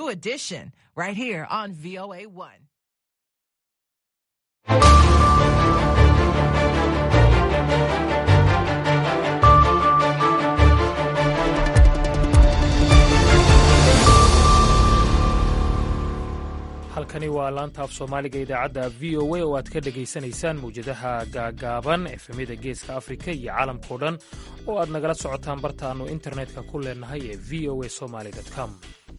new edition right here on VOA1. halkani waa laanta af soomaaliga idaacadda v o a oo aad ka dhegaysanaysaan mawjadaha gaagaaban efemyada geeska afrika iyo caalamkao dhan oo aad nagala socotaan bartaannu internetka ku leenahay ee v o a somaly com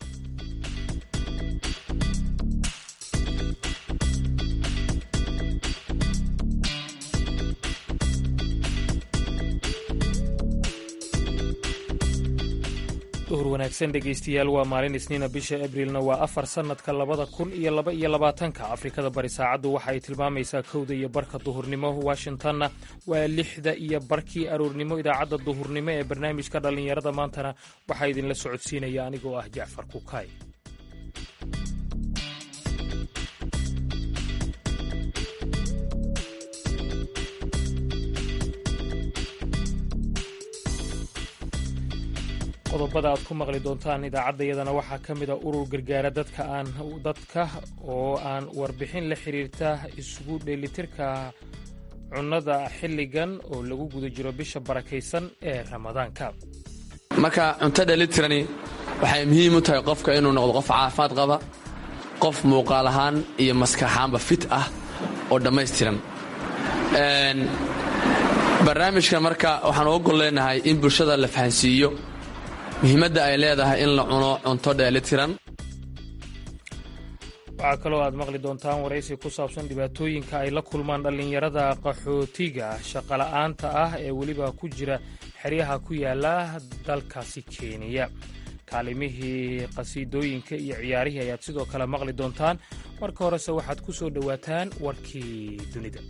duhur wanaagsan dhegaystayaal waa maalin isniina bisha abrilna waa afar sannadka labada kun iyo laba iyo labaatanka afrikada bari saacaddu waxa ay tilmaamaysaa kowda iyo barka duhurnimo washingtonna waa lixda iyo barkii aroornimo idaacadda duhurnimo ee barnaamijka dhallinyarada maantana waxaa idinla socodsiinaya anigoo ah jacfar kukaay qodobada aad ku maqli doontaan idaacaddayadana waxaa ka mid a urur gargaara dadka aan dadka oo aan warbixin la xiriirta isugu dheelitirka cunnada xilligan oo lagu guda jiro bisha barakaysan ee ramadaanka marka cunto dheelitirani waxay muhiim u tahay qofka inuu noqdo qof caafimaad qaba qof muuqaal ahaan iyo maskaxaanba fit ah oo dhammaystiran barnaamijkan marka waxaan uga gol leenahay in bulshada la fahansiiyo muhiimadda ay leedahay in la cuno cunto dheelitiran waxaa kaloo aad maqli doontaan waraysi ku saabsan dhibaatooyinka ay la kulmaan dhallinyarada qaxootiga shaqola'aanta ah ee weliba ku jira xeryaha ku yaala dalkaasi kenya kaalimihii qhasiidooyinka iyo ciyaarihii ayaad sidoo kale maqli doontaan marka horese waxaad ku soo dhowaataan warkii dunida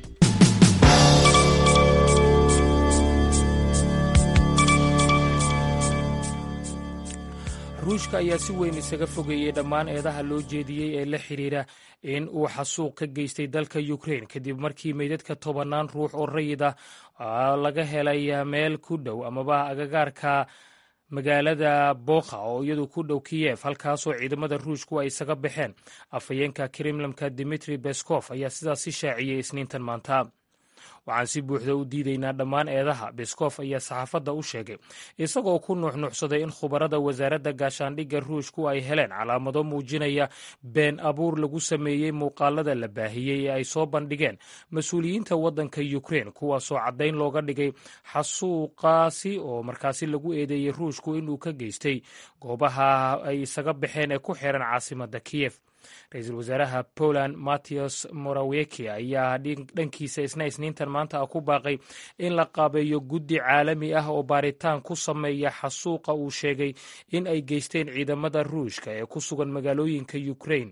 ruushka ayaa si weyn isaga fogeeyey dhammaan eedaha loo jeediyey ee la xidhiidha in uu xasuuq ka geystay dalka ukrein kadib markii meydadka tobannaan ruux oo rayid ah laga helay meel ku dhow amaba agagaarka magaalada bokha oo iyadu ku dhow kiyef halkaasoo ciidamada ruushku ay isaga baxeen afhayeenka kremlamka dimitri beskof ayaa sidaasi shaaciyey isniintan maanta waxaan si buuxda u diidaynaa dhammaan eedaha beskof ayaa saxaafadda u sheegay isagoo ku nuuxnuuxsaday in khubarada wasaaradda gaashaandhigga ruushku ay heleen calaamado muujinaya been abuur lagu sameeyey muuqaalada la baahiyey ee ay soo bandhigeen mas-uuliyiinta waddanka ukrein kuwaasoo caddayn looga dhigay xasuuqaasi oo markaasi lagu eedeeyey ruushku inuu ka geystay goobaha ay isaga baxeen ee ku xiran caasimadda kiyef ra-iisul wasaaraha poland mattias moraweki ayaa dhankiisa isna isniintan maanta ah ku baaqay in la qaabeeyo guddi caalami ah oo baaritaan ku sameeya xasuuqa uu sheegay in ay geysteen ciidamada ruushka ee ku sugan magaalooyinka ukrain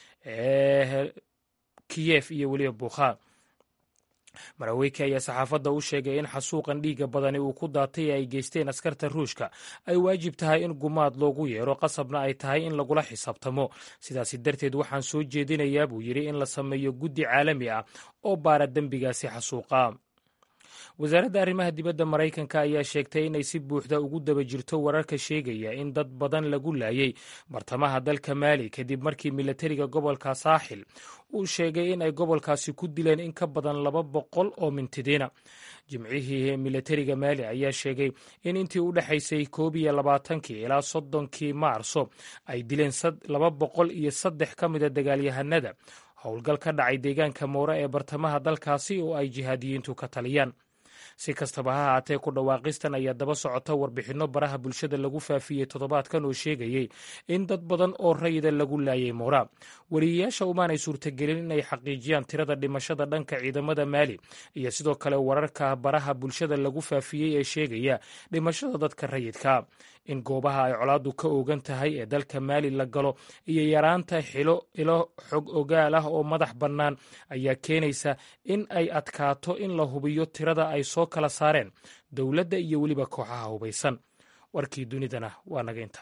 ee kiyef iyo weliba bukha maraweyki ayaa saxaafadda u sheegay in xasuuqan dhiigga badani uu ku daatay ee ay geysteen askarta ruushka ay waajib tahay in gumaad loogu yeero qasabna ay tahay in lagula xisaabtamo sidaasi darteed waxaan soo jeedinayaa buu yidhi in la sameeyo guddi caalami ah oo baara dembigaasi xasuuqa wasaaradda arrimaha dibadda maraykanka ayaa sheegtay inay si buuxda ugu daba jirto wararka sheegaya in dad badan lagu laayay bartamaha dalka maali kadib markii milatariga gobolka saaxil uu sheegay in ay gobolkaasi ku dileen in ka badan laba boqol oo mintidiina jimcihii milatariga maali ayaa sheegay in intii u dhexaysay koob iyo labaatankii ilaa soddonkii maarso ay dileen laba boqol iyo saddex ka mida dagaalyahanada howlgal ka dhacay deegaanka moore ee bartamaha dalkaasi oo ay jihaadiyiintu ka taliyaan si kastaba ha haatee ku dhawaaqistan ayaa daba socota warbixinno baraha bulshada lagu faafiyey toddobaadkan oo sheegayey in dad badan oo rayida lagu laayay moora wariyayaasha umaanay suurtagelin inay xaqiijiyaan tirada dhimashada dhanka ciidamada maali iyo sidoo kale wararka baraha bulshada lagu faafiyey ee sheegaya dhimashada dadka rayidka in goobaha ay colaaddu ka oogan tahay ee dalka maali la galo iyo yaraanta xilo ilo xog ogaal ah oo madax bannaan ayaa keenaysa in ay adkaato in la hubiyo tirada ay soo kala saareen dowladda iyo weliba kooxaha hubaysan warkii dunidana waa naga inta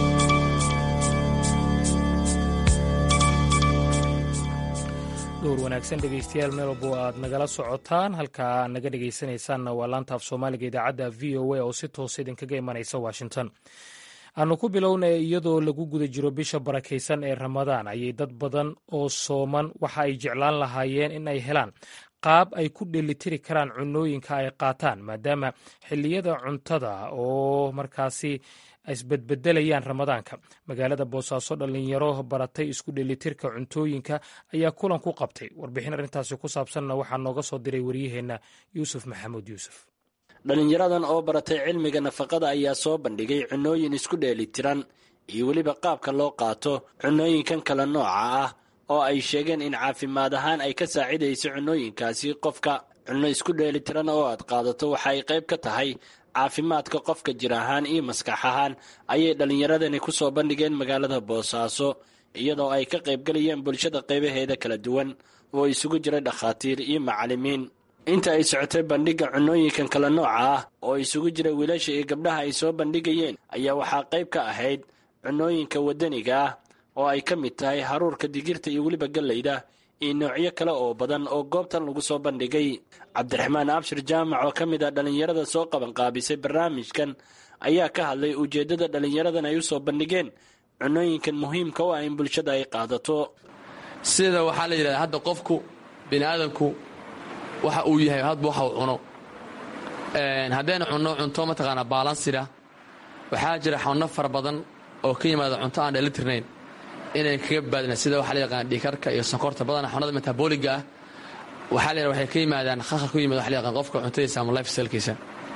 dhowr wanaagsan dhegeystayaal meel walbo aad nagala socotaan halka aad naga dhegeysanaysaanna waa laanta af soomaaliga idaacadda v o a oo si toosa idinkaga imanaysa washington aanu ku bilownay iyadoo lagu guda jiro bisha barakaysan ee ramadaan ayay dad badan oo sooman waxa ay jeclaan lahaayeen in ay helaan qaab ay ku dhelitiri karaan cunooyinka ay qaataan maadaama xilliyada cuntada oo markaasi isbedbedelayaan ramadaanka magaalada boosaaso dhallinyaro baratay isku dhelitirka cuntooyinka ayaa kulan ku qabtay warbixin arrintaasi ku saabsanna waxaa nooga soo diray waryaheenna yuusuf maxamuud yuusuf dhallinyaradan oo baratay cilmiga nafaqada ayaa soo bandhigay cunooyin isku dheelitiran iyo weliba qaabka loo qaato cunooyinkan kala nooca ah oo ay sheegeen in caafimaad ahaan ay ka saacidayso cunooyinkaasi qofka cunno isku dheelitiran oo aad qaadato waxa ay qayb ka tahay caafimaadka qofka jir ahaan iyo maskax ahaan ayay dhallinyaradani ku soo bandhigeen magaalada boosaaso iyadoo ay ka qaybgelayeen bulshada qaybaheeda kala duwan oo isugu jira dhakhaatiir iyo macallimiin inta ay socotay bandhigga cunooyinkan kala nooca ah oo isugu jira wiilasha iyo gabdhaha ay soo bandhigayeen ayaa waxaa qayb ka ahayd cunooyinka waddaniga ah oo ay ka mid tahay haruurka digirta iyo weliba gallayda iyo noocyo kale oo badan oo goobtan lagu soo bandhigay cabdiraxmaan abshir jaamac oo ka mid ah dhallinyarada soo qabanqaabisay barnaamijkan ayaa ka hadlay ujeeddada dhallinyaradan ay u soo bandhigeen cunooyinkan muhiimka u ah in bulshada ay qaadato sida waxaa la yidhahdaa hadda qofku bini aadamku waxa uu yahay hadba waxa uu cuno haddaynu cunno cunto mataqaanaa baalansida waxaa jira xanuno fara badan oo ka yimaada cunto aan dheelitirnayn inayn kaga badbaadina sida waxaa la yaqaan dhiikarka iyo sonkorta badana xanuunada metabooliga ah waxaa la waxay ka yimaadaan khalkhal ku yimada waxa la yaqaan qofka cuntadiisa ama life stylkiisa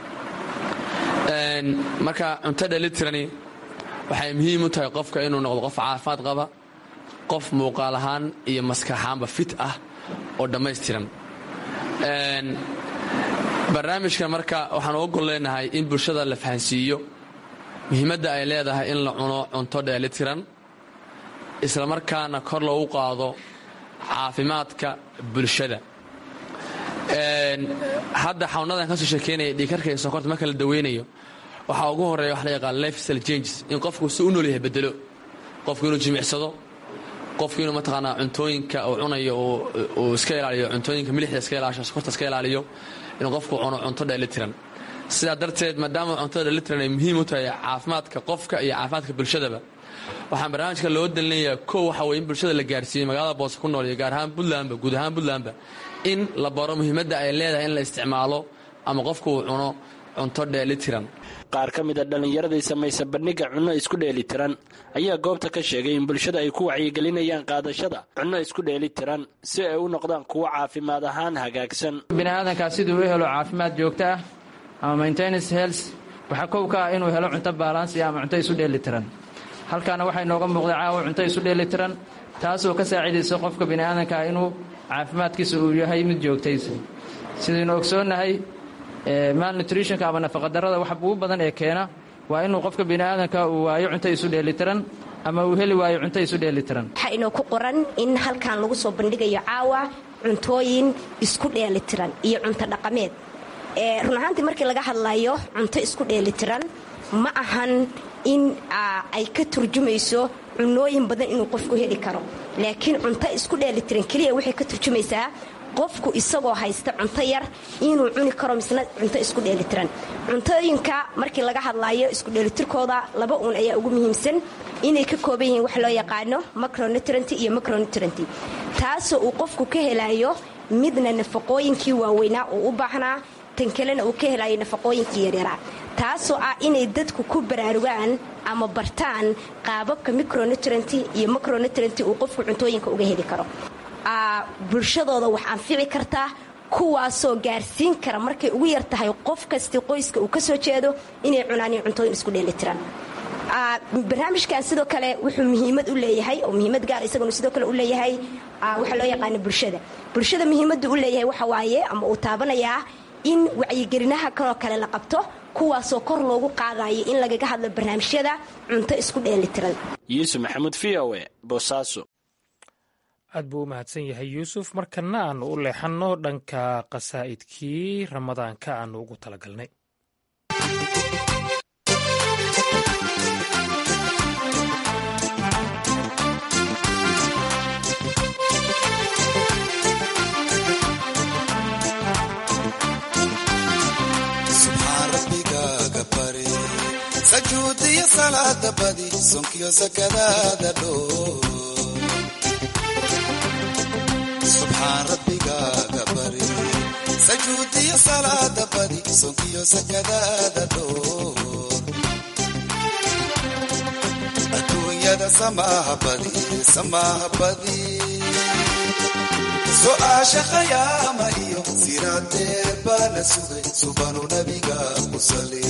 marka cunto dheelitirani waxay muhiim u tahay qofka inuu noqdo qof caafimaad qaba qof muuqaal ahaan iyo maskaxaanba fit ah oo dhammaystiran barnaamijkan marka waxaan uga gol leenahay in bulshada la fahansiiyo muhiimadda ay leedahay in la cuno cunto dheelitiran islamarkaana kor loogu qaado caafimaadka bulshada hadda xanuunadan ka soo sheekeynaya dhiikarka iyo sonkorta marka la daweynayo waxaa ugu horeeya waxa la yaqaan lifestyle changes in qofku si u nool yahay bedelo qofku inuu jimicsado qofku inuu mataqaanaa cuntooyinka uu cunayo uu iska ilaaliyo cuntooyinka milixda iska ilaasho sokorta iska ilaaliyo inuu qofku cuno cunto dheelitiran sidaa darteed maadaama cuntada dheelitiran ay muhiim u tahay caafimaadka qofka iyo caafimaadka bulshadaba waxaan barnaamijka loo dalinayaa kow waxa weye in bulshada la gaarsiiyo magaalada boose ku nool iyo gaar ahaan puntlandba guud ahaan puntlandba in la baro muhiimadda ay leedahay in la isticmaalo ama qofku uu cuno cunto dheelitiran qaar ka mid a dhallinyaradii samaysa bandhigga cunno isku dheelitiran ayaa goobta ka sheegay in bulshada ay ku wacyigelinayaan qaadashada cunno isku dheelitiran si ay u noqdaan kuwo caafimaad ahaa hagaagsan biniaadankaa siduu u helo caafimaad joogto ah ama maintenance health waxaa kow ka ah inuu helo cunto baalansi ama cunto isu dheelitiran halkaana waxay nooga muuqda caawa cunto isu dheelitiran taasoo ka saacidaysa qofka biniaadankaa inuu caafimaadkiisa uu yahay mid joogtaysa sidaynu ogsoonnahay malnutritionka ama nafaqadarrada wax ugu badan ee keena waa inuu qofka biniaadanka uu waayo cunto isu dheelitiran ama uu heli waayo cunto isu dheelitiran waxaa inoo ku qoran in halkan lagu soo bandhigayo caawa cuntooyin isku dheelitiran iyo cunto dhaqameed run ahaantii markii laga hadlayo cunto isku dheelitiran ma ahan in ay ka turjumayso cunooyin badan inuu qofku heli karo laakiin cunto isku dheelitiran keliya waxay ka turjumaysaa qofku isagoo haysta cunto yar inuu cuni karo misna cunto isku dheelitiran cuntooyinka markii laga hadlayo isku dheelitirkooda laba uun ayaa ugu muhiimsan inay ka kooban yihiin wax loo yaqaano macronutrant iyo macronutrant taasoo uu qofku ka helayo midna nafaqooyinkii waaweynaa uu u baahnaa tan kalena uu ka helayo nafaqooyinkii yaryaraa taasoo ah inay dadku ku baraarugaan ama bartaan qaababka micronutrant iyo macronutrant uu qofku cuntooyinka uga heli karo bulshadooda wax anfici kartaa kuwaasoo gaarsiin kara markay ugu yar tahay qof kasti qoyska uu kasoo jeedo inay cunaan cuntooyin isku dheelitiran barnaamijkan sidoo kale wuxuu muhiimad u leeyahay oo muhiimad gaar isaguna sidoo kale u leeyahay waxaa loo yaqaana bulshada bulshada muhiimadda u leeyahay waxa waaye ama uu taabanayaa in wacyigelinaha kaloo kale la qabto kuwaasoo kor loogu qaadayo in lagaga hadlo barnaamijyada cunto isku dheelitiran yuusuf maxamuud v o e boosaaso aad buu u mahadsan yahay yuusuf markana aanu u leexanno dhanka qasaa'idkii ramadaanka aanu ugu talagalnay sajuudiyo salaada badi sonkiyo sakadaada dhoo subxaan rabbigaaga bari sajuudiyo salaada badi sonkiyo sakadaada dhoo adduunyada samaaha badi samaaha badi su'aasha khayaama iyo siraadeer baana sugay subanu nabiga ku sali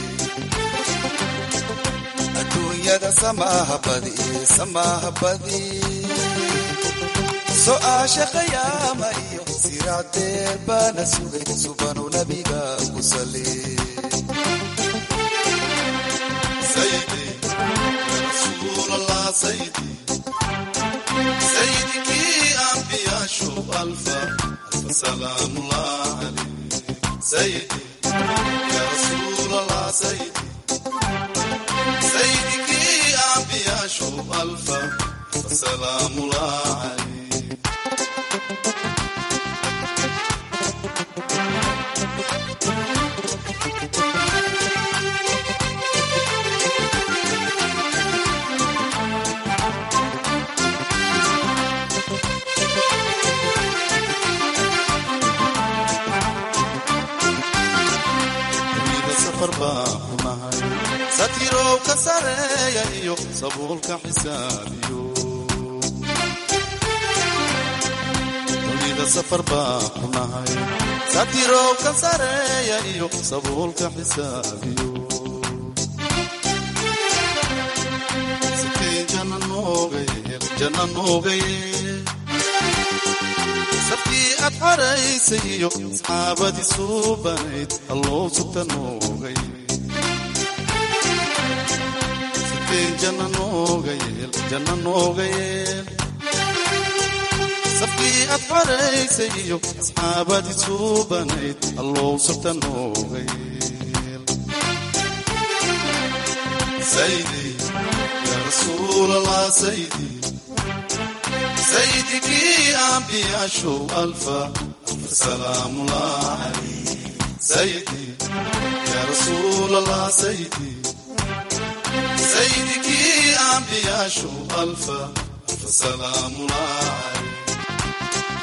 adduunyada samaaha badi samaaha badi su'aasha khayaama iyo siraadeer baana sugay subanu nabiga ku sali sayidi ya rasuulallah sayidi سيدك أنبياء شوف ألفا ألف سلام الله عليك سيدي يا رسول الله سيدي سيدك أنبياء شوف ألفا ألف سلام الله عليك satirow ka sareeya iyo sabuulka xisaabiyo dunida safar baa ku nahay satirow ka sareeya iyo sabuulka xisaabiyo sikeen janna noogayeel janna noogayeel safkii aad xaraysay iyo asxaabadii suubanayd alloo sugta noogayeel janna nooga yeel janna nooga yeel safkii aad xoraysay iyo asxaabadii suubanayd allow sabta nooga yeel saydi ya rasuulallah saydi saydikii ambiyaashow alfa alfa salaamullah calayh saydi ya rasuulallah saydi سيدك أنبياء شو ألفا ألف سلام الله عليك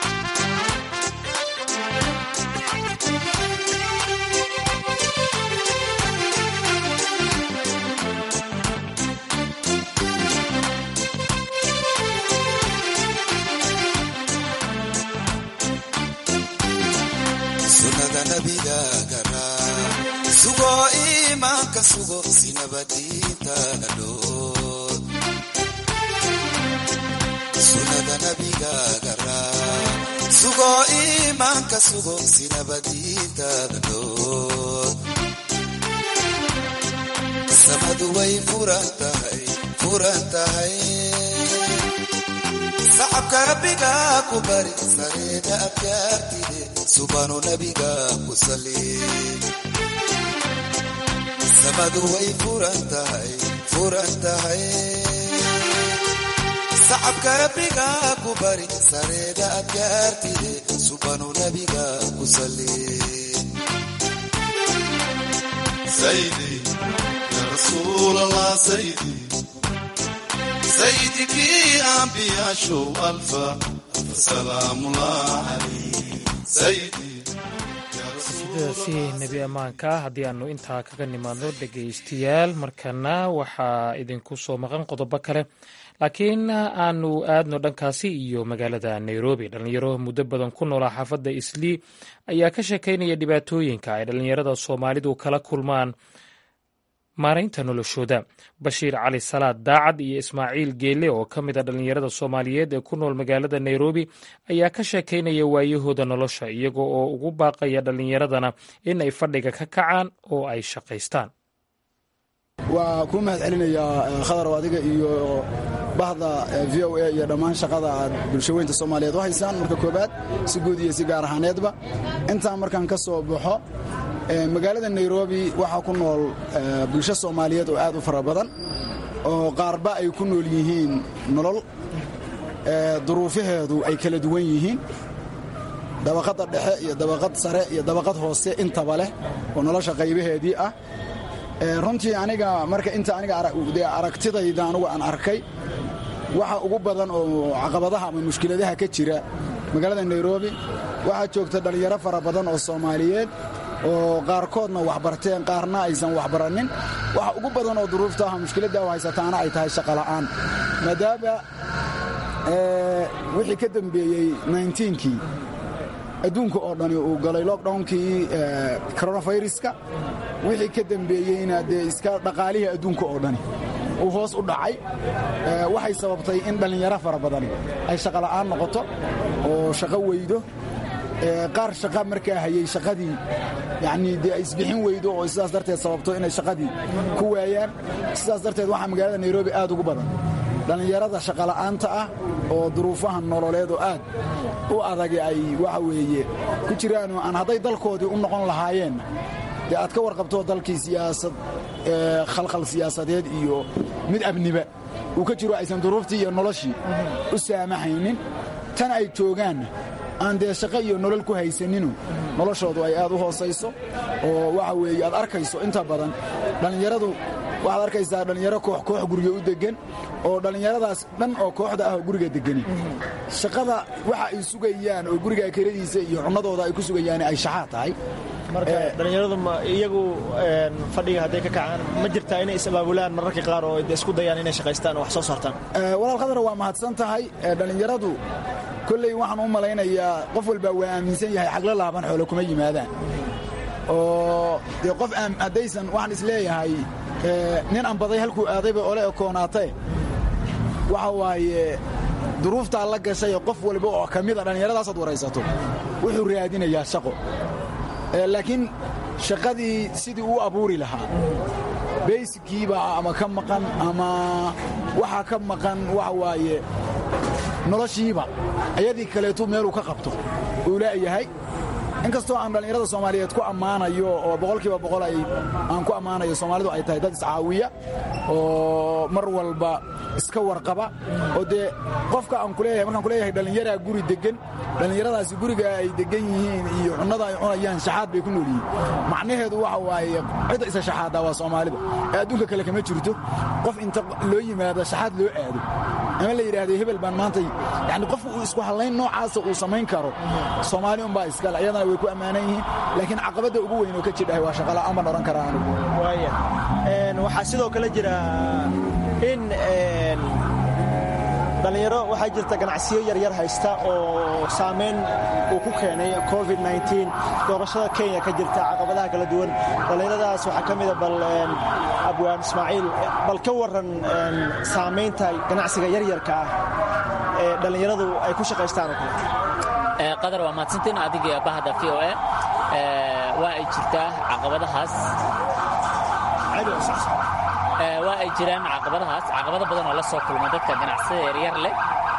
sunnada nabiga garaa sugo iimaanka sugo sinabadiintaana dhood sunnada nabiga garaa sugo iimaanka sugo sinabadiintaada dhood samadu way furan tahay furan tahay sacabka rabbiga ku bari sareeda abkaartide subanu nabiga ku sali samadu way furan tahay furan tahay sacabka rabbiga ku bari sareeda abkaartide subanu nabiga ku sali saydi ya rasuul allah saydi سيدك أنبياء شو ألفا سلام الله عليه سيدي sidaasi nebi ammaanka haddii aanu intaa kaga nimaadno dhegaystayaal markana waxaa idinku soo maqan qodobo kale laakiin aanu aadno dhankaasi iyo magaalada nairobi dhallinyaro muddo badan ku noolaa xaafadda islii ayaa ka sheekaynaya dhibaatooyinka ay dhallinyarada soomaalidu kala kulmaan maaraynta noloshooda bashiir cali salaad daacad iyo ismaaciil geelle oo ka mid a dhallinyarada soomaaliyeed ee ku nool magaalada nairobi ayaa ka sheekaynaya waayahooda nolosha iyaga oo ugu baaqaya dhallinyaradana in ay fadhiga ka kacaan oo ay shaqaystaan waa kuu mahad celinayaa khadarow adiga iyo bahda v o a iyo dhammaan shaqada aad bulshaweynta soomaaliyeed u haysaan marka koobaad si guud iyo si gaar ahaaneedba intaan markaan ka soo baxo magaalada nairobi waxaa ku nool bulsho soomaaliyeed oo aad u fara badan oo qaarba ay ku nool yihiin nolol duruufaheedu ay kala duwan yihiin dabaqadda dhexe iyo dabaqad sare iyo dabaqad hoose intaba leh oo nolosha qaybaheedii ah runtii aniga marka inta aniga dee aragtidayda anugu aan arkay waxa ugu badan oo caqabadaha ama mushkiladaha ka jira magaalada nairobi waxaa joogta dhallinyaro fara badan oo soomaaliyeed oo qaarkoodna waxbarteen qaarna aysan waxbaranin waxa ugu badan oo duruufta ah mushkiladda u haysataana ay tahay shaqola'aan maadaama wixii ka dembeeyey kii adduunka oo dhani uu galay lockdownkii coronaviruska wixii ka dembeeyeyna dee iska dhaqaalihii adduunka oo dhani uu hoos u dhacay waxay sababtay in dhallinyaro fara badani ay shaqola'aan noqoto oo shaqo weydo qaar shaqa markaa hayey shaqadii yacnii dee ay isbixin weydo oo sidaas darteed sababto inay shaqadii ku waayaan sidaas darteed waxaa magaalada nairobi aad ugu badan dhallinyarada shaqola'aanta ah oo duruufaha nololeed oo aad u adagi ay waxa weeye ku jiraanoo aan hadday dalkoodii u noqon lahaayeenna dee aad ka warqabto dalkii siyaasad khalkhal siyaasadeed iyo mid amniba uu ka jiro aysan duruuftii iyo noloshii u saamaxaynin tan ay joogaanna aan dee shaqo iyo nolol ku haysaninu noloshoodu ay aad u hoosayso oo waxa weeye aad arkayso inta badan dhallinyaradu waxaad arkaysaa dhallinyaro koox koox guriga u deggan oo dhallinyaradaas dhan oo kooxda ah oo guriga degani shaqada waxa ay sugayaan oo guriga kiradiisa iyo cunnadooda ay ku sugayaan ay shaxaa tahay marka dhallinyaradu iyagu fadhiga hadday ka kacaan ma jirtaa inay is-abaabulaan mararka qaar oo isku dayaan inay shaqaystaan oo wax soo saartaan walaal khadar waa mahadsan tahay dhallinyaradu kolley waxaan u malaynayaa qof walbaa waa aaminsan yahay xagla laaban xoole kuma yimaadaan oo dee qof haddaysan waxaan isleeyahay nin ambaday halkuu aadayba ole ekoonaatee waxa waaye duruuftaa la gashayee qof walba oo ka mida dhallinyaradaasad waraysato wuxuu raadinayaa shaqo laakiin shaqadii sidii uu abuuri lahaa baysikiibaa ama ka maqan ama waxaa ka maqan waxa waaye noloshiiba ayadii kaleetu meeluu ka qabto uu laayahay inkastoo aan dhallinyarada soomaaliyeed ku ammaanayo oo boqolkiiba boqol aan ku ammaanayo soomaalidu ay tahay dad iscaawiya oo mar walba iska warqaba oo dee qofka aan kuleeyahay markaan kuleeyahay dhallinyaraa guri deggan dhallinyaradaasi guriga ay deggan yihiin iyo cunnada ay cunayaan shaxaad bay ku nool yihiin macnaheedu waxa waaye cidda isa shaxaaddaa waa soomaalida ee adduunka kale kama jirto qof inta loo yimaado shaxaad loo aado ama la yidhaahdo hebel baan maantay yani qofku uu isku hallayn noocaasa uu samayn karo soomaali unbaa iskale ayadana way ku ammaanan yihiin laakiin caqabadda ugu weyn oo ka jidhahay waa shaqala'aan baan odhan karaa anigu waaya waxaa sidoo kale jira in dhallinyaro waxaa jirta ganacsiyo yaryar haysta oo saamayn uu ku keenay covid doorashada kenya ka jirta caqabadaha kala duwan dhallinyaradaas waxaa ka mida bal abwaan ismaaciil bal ka waran saamaynta ganacsiga yaryarka ah ee dhallinyaradu ay ku shaqaystaan oo kale qadar waa mahadsantiin adiga bahda v o a waa ay jirtaa caqabadahaas waa ay jiraan caqabadahaas caqabado badan oo la soo kulma dadka ganacsada yaryar leh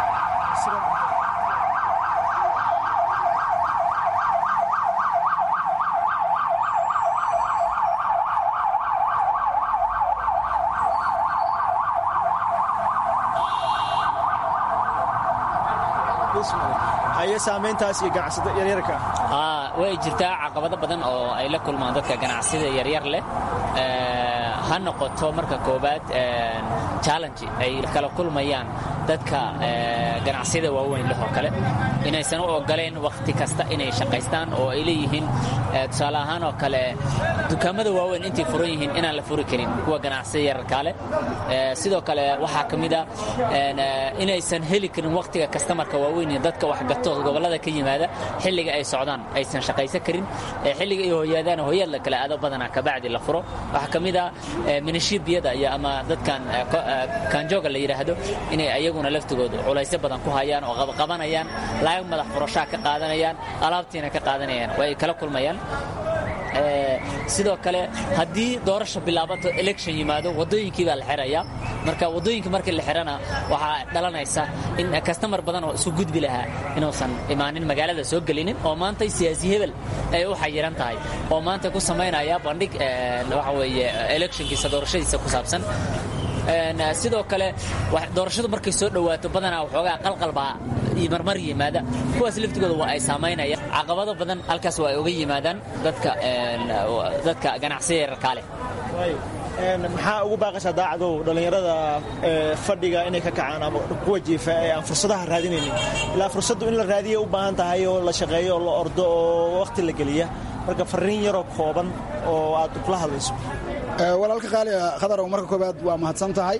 haye saamayntaas iyo ganacsada yaryarka way jirtaa caqabado badan oo ay la kulmaan dadka ganacsida yaryar leh ha noqoto marka koobaad challenge ay kala kulmayaan dadka ganacsiyada waaweyn leh oo kale inaysan u ogoleen wakhti kasta inay shaqaystaan oo ay leeyihiin tusaale ahaan oo kale dukaamada waaweyn intay furan yihiin inaan la furi karin kuwa ganacsiyada yararkaa leh sidoo kale waxaa ka mida inaysan heli karin wakhtiga kastamarka waaweyn iyo dadka waxgato gobollada ka yimaada xilliga ay socdaan aysan shaqaysan karin xilliga ay hoyaadaan hoyaad la kala aado badanaa kabacdi la furo waxaa ka mida minishibiyada iyo ama dadkan kaanjooga la yidhaahdo inay ayaguna laftigooda culaysyo badan ku hayaan oo qabqabanayaan laag madax furashaa ka qaadanayaan alaabtiina ka qaadanayaan waa ay kala kulmayaan sidoo kale haddii doorasha bilaabato election yimaado waddooyinkii baa la xirayaa marka waddooyinka markii la xirana waxaa dhalanaysa in kastamar badan oo isu gudbi lahaa inuusan imaanin magaalada soo gelinin oo maanta siyaasi hebel ay u xayiran tahay oo maanta ku samaynaya bandhig waxa weeye electionkiisa doorashadiisa ku saabsan sidoo kale doorashadu markay soo dhowaato badanaa waxoogaa qalqalbaa marmar yimaada kuwaas laftigooda waa ay saamaynayaan caqabado badan halkaas waa ay uga yimaadaan dadka dadka ganacsiya yararkaa leh maxaa ugu baaqaysaa daacadow dhallinyarada fadhiga inay ka kacaan ama kuwa jiifa ee aan fursadaha raadinaynin ilaa fursaddu in la raadiya u baahan tahay oo la shaqeeyo oo la ordo oo wakhti la geliya marka farriin yaroo kooban oo aad kula hadlayso walaalka qaaliga khadarow marka koobaad waa mahadsan tahay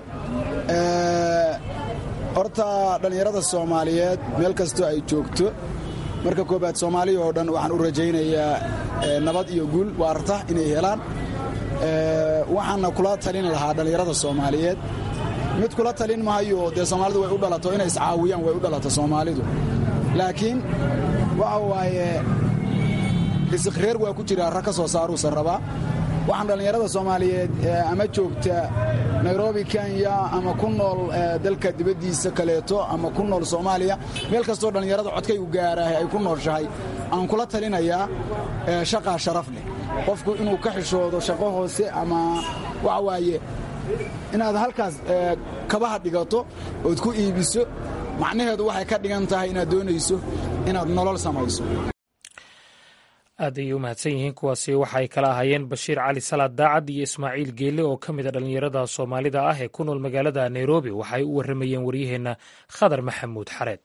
horta dhallinyarada soomaaliyeed meel kastoo ay joogto marka koobaad soomaaliya oo dhan waxaan u rajaynayaa nabad iyo guul waarta inay helaan waxaana kula talin lahaa dhallinyarada soomaaliyeed mid kula talin mahayo dee soomaalidu way u dhalato inay iscaawiyaan way u dhalato soomaalidu laakiin waxa waaye isikreer waa ku jiraa rag ka soo saaruusan rabaa waxaan dhallinyarada soomaaliyeed ama joogta nairobi kenya ama ku nool dalka dibaddiisa kaleeto ama ku nool soomaaliya meel kastoo dhallinyarada codkay u gaaraahay ay ku nooshahay aan kula talinayaa shaqaa sharaf leh qofku inuu ka xishoodo shaqo hoose ama waxa waaye inaad halkaas kabaha dhigato ood ku iibiso macnaheedu waxay ka dhigan tahay inaad doonayso inaad nolol samayso aad ayay u mahadsan yihiin kuwaasi waxaay kala ahaayeen bashiir cali salaad daacad iyo ismaaciil geelle oo ka mid a dhallinyarada soomaalida ah ee ku nool magaalada nairobi waxaay u warramayeen waryaheenna khadar maxamuud xareed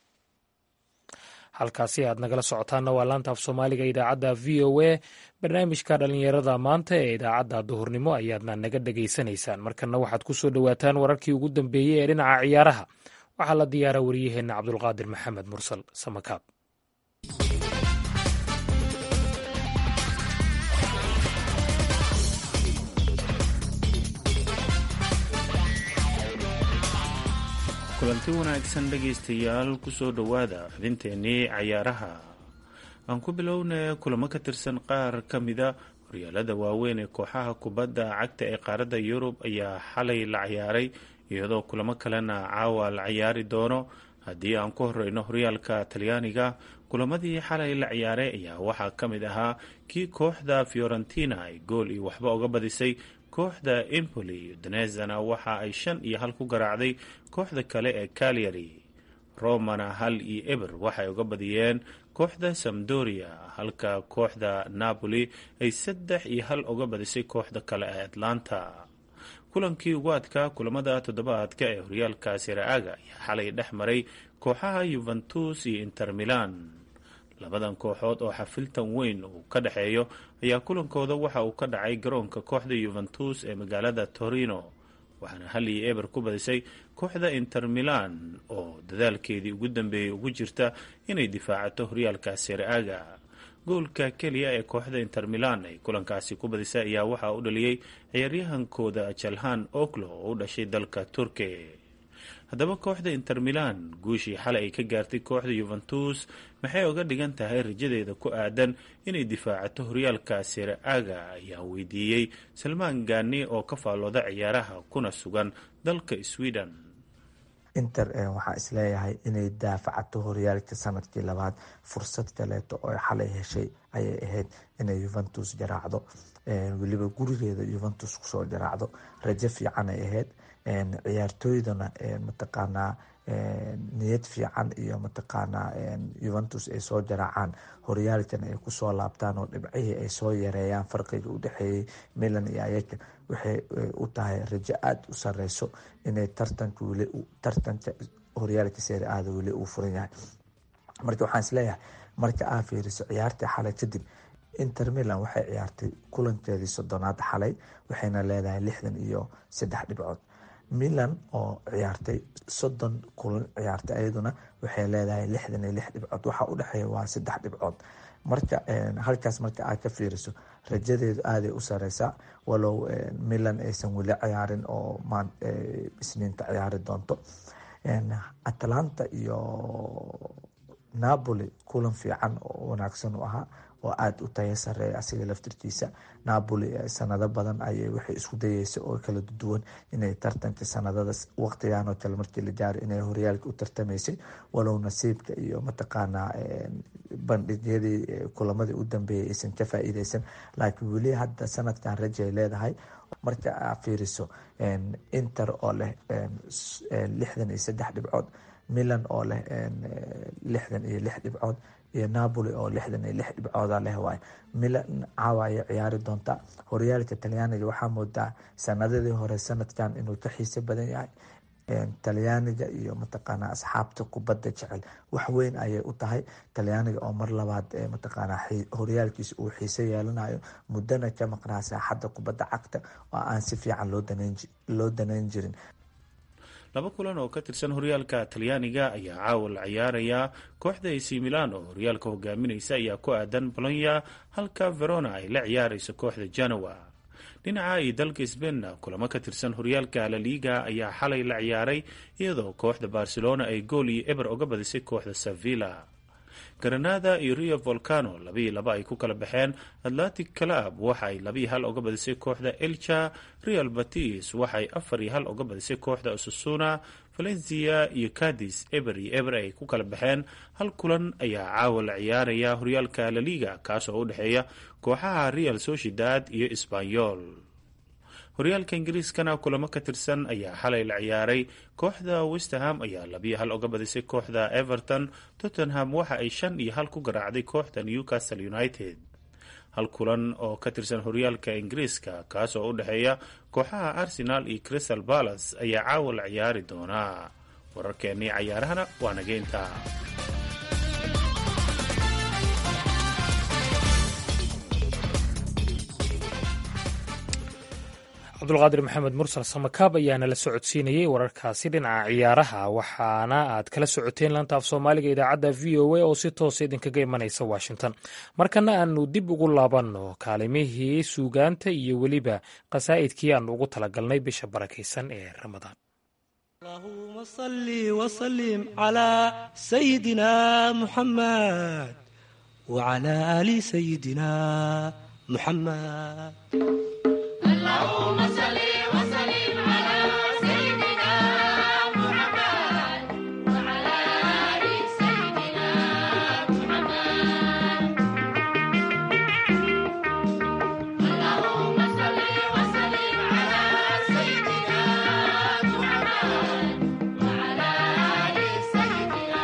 halkaasi aad nagala socotaanna waa laanta af soomaaliga idaacadda v o a barnaamijka dhallinyarada maanta ee idaacadda duhurnimo ayaadna naga dhegaysanaysaan markanna waxaad ku soo dhowaataan wararkii ugu dambeeyey ee dhinaca ciyaaraha waxaa la diyaaraa waryaheenna cabdulqaadir maxamed mursal samakaab kulanti wanaagsan dhegaystayaal kusoo dhowaada xubinteennii cayaaraha aan ku bilowna kulamo ka tirsan qaar ka mida horyaalada waaweyn ee kooxaha kubadda cagta ee qaaradda yurub ayaa xalay la ciyaaray iyadoo kulamo kalena caawa la ciyaari doono haddii aan ku horeyno horyaalka talyaaniga kulamadii xalay la ciyaaray ayaa waxaa ka mid ahaa kii kooxda fiorentina ay gool iyo waxba uga badisay kooxda empoli danezana waxa ay shan iyo hal ku garaacday kooxda kale ee calyary romana hal iyo eber waxay uga badiyeen kooxda samdoria halka kooxda napoli ay saddex iyo hal uga badisay kooxda kale ee atlanta kulankii ugu adkaa kulamada toddobaadka ee horyaalka siraaga ayaa xalay dhex maray kooxaha yuventus iyo inter milan labadan kooxood oo xafiltan weyn uu ka dhexeeyo ayaa kulankooda waxa uu ka dhacay garoonka kooxda yuventus ee magaalada torino waxaana hal iyo eber ku badisay kooxda inter milan oo dadaalkeedii ugu dambeeyey ugu jirta inay difaacato horyaalka siraaga goolka keliya ee kooxda inter milan ay kulankaasi ku badisay ayaa waxaa u dhaliyey ciyaaryahankooda jalhan oklo oo u dhashay dalka turkiya haddaba kooxda inter milan guushii xalay ay ka gaartay kooxda yuventus maxay uga dhigan tahay rajadeeda ku aadan inay difaacato horyaalka siraaga ayaa weydiiyey salmaan gaani oo ka faallooda ciyaaraha kuna sugan dalka sweden inter waxaa isleeyahay inay daafacato horyaalka sanadkii labaad fursad kaleeto oo xalay heshay ayay ahayd inay yuventus jaraacdo weliba gurigeeda yuventus kusoo jaraacdo rajo fiican ay ahayd ciyaartooydana mataqaanaa niyad fiican iyo mataqaanaa yuventus ay soo jaraacaan horyaalkan ay kusoo laabtaan oo dhibcihii ay soo yareeyaan farqiga u dhexeeyey milan iyo ayaga waxay u tahay rajo aada u sareyso inay tartanka weli tartanka horyaalka seeri aada weli uu furan yahay marka waxaan isleeyahay marka aa fiiriso ciyaartii xalay kadib inter milan waxay ciyaartay kulankeedii soddonaad xalay waxayna leedahay lixdan iyo saddex dhibcood milan oo ciyaartay soddon kulan ciyaartay ayaduna waxay leedahay lixdan iyo lix dhibcood waxaa u dhexeeya waa saddex dhibcood marka halkaas marka aad ka fiiriso rajadeedu aaday u sareysaa walow milan aysan weli ciyaarin oo isniinta ciyaari doonto atlanta iyo napoli kulan fiican oo wanaagsan u ahaa oo aada u taya sareeya asiga laftirkiisa napoli sanado badan ayay waxay isku dayeysa oo kala duwan inay tartanka sanadada waqtigan oo kale markii la gaaray inay horyaalka u tartamaysay walow nasiibka iyo mataqaanaa bandhigyadii kulamadii u dambeeyay aysan ka faa-iideysan laakiin weli hadda sanadkan rajay leedahay marka aa fiiriso inter oo leh lixdan iyo saddex dhibcood milan oo leh lixdan iyo lix dhibcood iyo napoli oo lixdan iyo lix dhibcooda leh waay milan caawa ayay ciyaari doontaa horyaalka talyaaniga waxaa moodaa sanadadii hore sanadkan inuu ka xiise badan yahay talyaaniga iyo mataqaana asxaabta kubadda jecel wax weyn ayay u tahay talyaaniga oo mar labaad mataqaana horyaalkiisa uu xiise yeelanayo muddana ka maqnaa saaxadda kubadda cagta oo aan si fiican loo danayn jirin laba kulan oo ka tirsan horyaalka talyaaniga ayaa caawa la ciyaarayaa kooxda ac milan oo horyaalka hogaaminaysa ayaa ku aadan bolonya halka verona ay la ciyaarayso kooxda genoa dhinaca iyo dalka sbainna kulamo ka tirsan horyaalka laliga ayaa xalay la ciyaaray iyadoo kooxda barcelona ay gool iyo eber oga badisay kooxda sevilla granada iyo rio volcano labiiyo laba ay ku kala baxeen atlantic club waxa ay labiiyo hal oga badisay kooxda elcha real batis waxaay afar iyo hal oga badisay kooxda osasuna valencia iyo cadis eber iyo eber ay ku kala baxeen hal kulan ayaa caawa la ciyaaraya horyaalka laliga kaas oo u dhexeeya kooxaha real sociedad iyo sbanyol horyaalka ingiriiskana kulamo ka tirsan ayaa xalay la ciyaaray kooxda westerham ayaa labiyo hal oga badisay kooxda everton tottenham waxa ay shan iyo hal ku garaacday kooxda newcastle united hal kulan oo ka tirsan horyaalka ingiriiska kaas oo u dhexeeya kooxaha arsenal iyo crystal palace ayaa caawa la ciyaari doonaa wararkeennii cayaarahana waa nageynta cabdulqaadir maxamed mursal samakaab ayaana la socodsiinayey wararkaasi dhinaca ciyaaraha waxaana aad kala socoteen laanta af soomaaliga idaacadda v o a oo si toosa idinkaga imanaysa washington markana aanu dib ugu laabanno kaalimihii suugaanta iyo weliba qasaa'idkii aanu ugu talagalnay bisha barakaysan ee ramadaan اللهم صل وسلم على سيدنا محمد وعلى آل سيدنا محمد اللهم صل وسلم على سيدنا محمد وعلى آل سيدنا محمد اللهم صل وسلم على سيدنا محمد وعلى آل سيدنا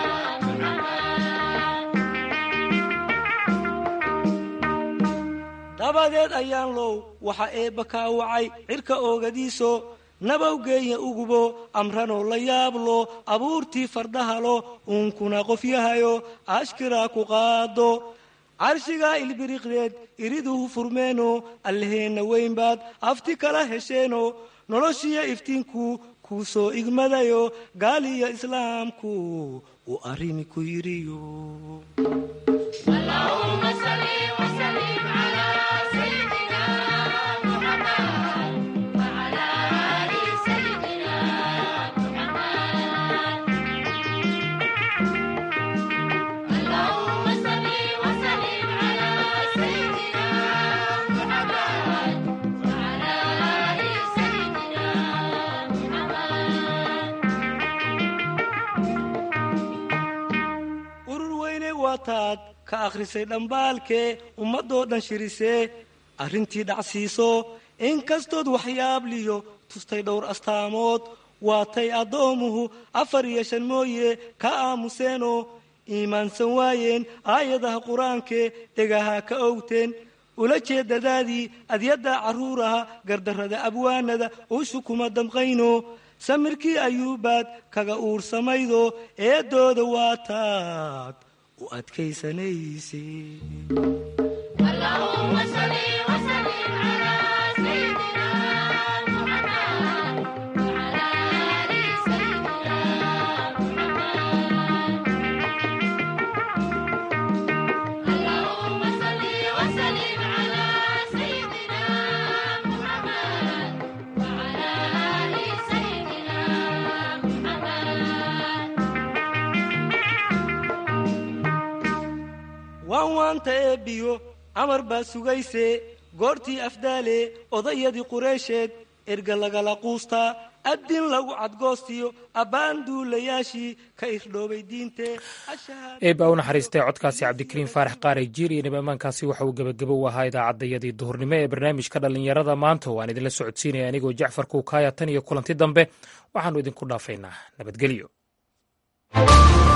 dabadeed ayaan low waxa eebba kaa wacay cirka oogadiiso nabawgeeya ugubo amranoo la yaablo abuurtii fardahalo uunkuna qofyahayo ashkiraa ku qaado carshigaa ilbiriqdeed iriduhu furmeeno allaheenna weynbaad afti kala hesheeno noloshiyo iftiinku kuu soo igmadayo gaaliyo islaamku uu arrimi ku yidhiyo اللهم صل وسلم على سيدنا محمد وعلى آل سيدنا محمد اللهم صل وسلم على سيدنا محمد وعلى آل سيدنا محمد urur weyne waataad ka akhrisay dhambaalkee ummadoo dhan shirisee arrintii dhacsiiso inkastood waxyaabliyo tustay dhowr astaamood waatay addoomuhu afar iyo shan mooye ka aamuseenoo iimaansan waayeen aayadaha qur-aankee dhegaha ka owteen ula jeedadaadii adyadda carruuraha gardarrada abwaanada ushu kuma damqayno samirkii ayuubaad kaga uursamaydo eedooda waataad u adkaysanayse اللهم صل وسلم على سيدنا محمد وعلى آل سيدنا محمد اللهم صل وسلم على سيدنا محمد وعلى آل سيدنا محمد waan waanta eebbiyo amar baa sugayse goortii afdaale odayadii qureysheed erga lagala quustaa addin lagu cadgoostiyo abbaan duulayaashii ka irdhoobay diintee eebba u naxariistay codkaasi cabdikariim faarax qaaray jiir iyo nibamaankaasi waxa uu gebagebo u ahaa idaacaddayadii duhurnimo ee barnaamijka dhallinyarada maanta waan idinla socodsiinaya anigoo jacfar kuukaaya tan iyo kulanti dambe waxaannu idinku dhaafaynaa nabadgelyo